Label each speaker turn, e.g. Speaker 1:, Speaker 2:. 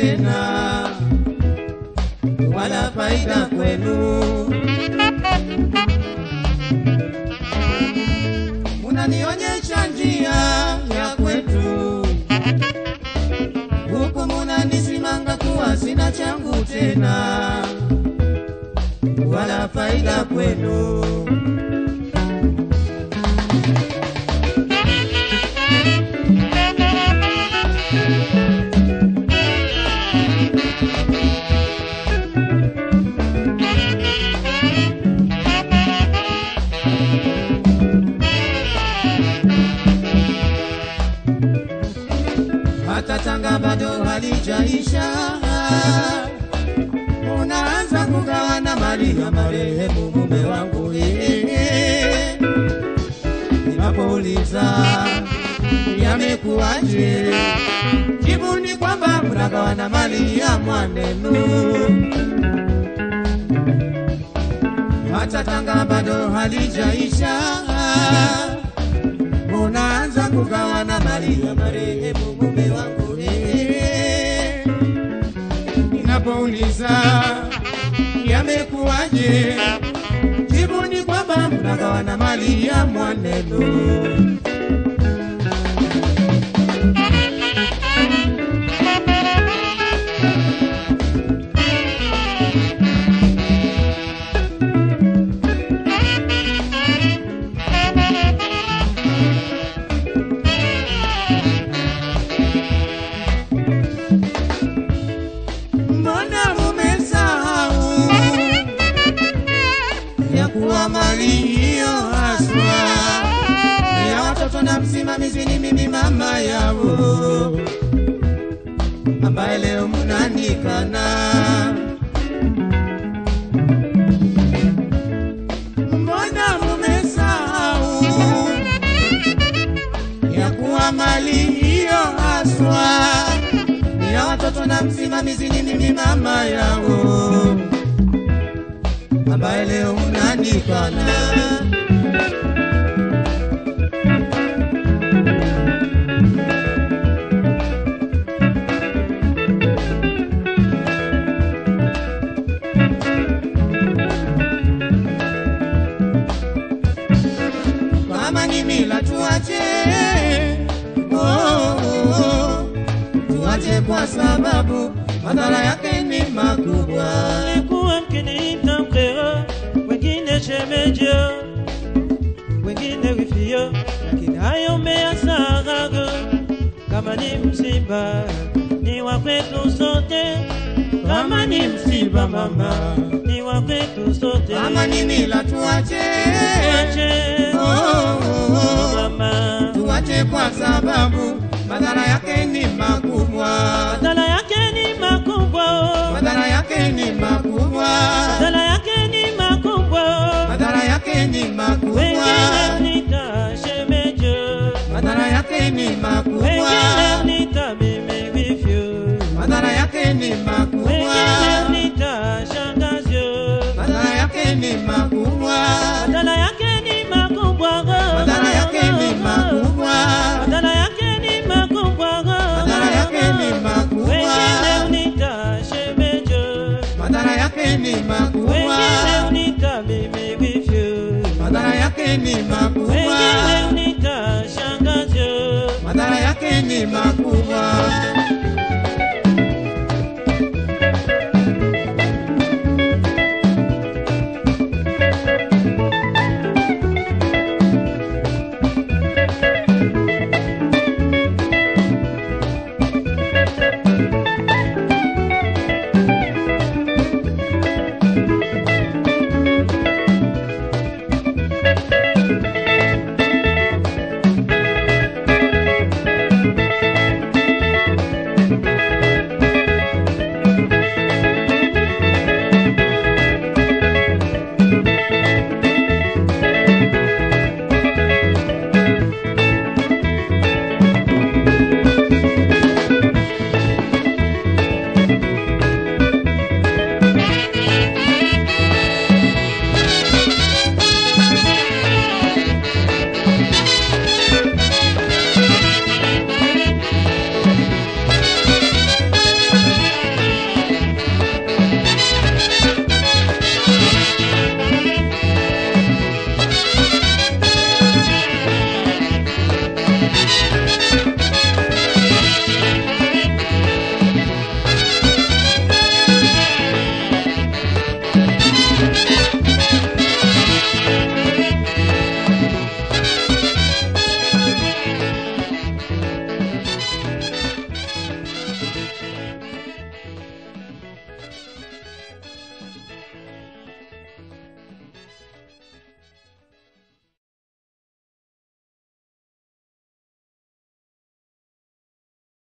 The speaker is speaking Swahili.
Speaker 1: tena, wala faida kwenu. Munanionyesha njia ya kwetu, huku munanisimanga kuwa sina changu tena, wala faida kwenu. hata Tanga bado halijaisha, unaanza kugawana mali ya marehemu mume wangu. eh. Ninapouliza yamekuwaje, jibu ni kwamba mnagawana mali ya mwanenu. Hata Tanga bado halijaisha unaanza kugawana mali ya marehemu mume wangu. eh. Ninapouliza yamekuwaje, jibu ni kwamba mnagawana mali ya mwanenu. Mbona mumesahau ya kuwa mali hiyo haswa ya watoto na msimamizi ni mimi mama yao, ambaye leo mnanikana. Mbona mumesahau ya kuwa mali hiyo haswa ni ya watoto na msimamizi ni mimi mama yao, ambaye leo unanikana. Kama ni mila tuache, oh, oh, oh. tuache kwa sababu madhara yake ni makubwa.
Speaker 2: Mlikuwa mkiniita mkeo, wengine shemejo, wengine wifio, lakini hayo mmeyasahau. Kama ni msiba ni wa kwetu sote, kama ni msiba mama ni wa kwetu sote.
Speaker 1: Kama ni mila tuache,
Speaker 2: Tuache,
Speaker 1: oh, oh, oh.
Speaker 2: mama,
Speaker 1: tuache kwa sababu madhara yake ni makubwa.
Speaker 2: madhara yake ni makubwa, oh.
Speaker 1: Madhara yake ni makubwa.
Speaker 2: madhara yake ni makubwa, oh.
Speaker 1: Madhara yake ni makubwa.
Speaker 2: wengine mnita shemejo
Speaker 1: Madhara yake ni makubwa.
Speaker 2: wengine mnita mimi vivyo,
Speaker 1: Madhara yake ni makubwa.
Speaker 2: wengine mnita shangazyo.
Speaker 1: Madhara yake ni makubwa.
Speaker 2: Madhara yake ni makubwa,
Speaker 1: Madhara yake ni makubwa.
Speaker 2: madhara yake ni makubwa,
Speaker 1: Madhara yake ni makubwa.
Speaker 2: wengine mnita shemejo,
Speaker 1: Madhara yake ni makubwa.
Speaker 2: wengine mnita mimi vivyo,
Speaker 1: Madhara yake ni makubwa.
Speaker 2: wengine mnita shangazyo.
Speaker 1: Madhara yake ni makubwa. Thank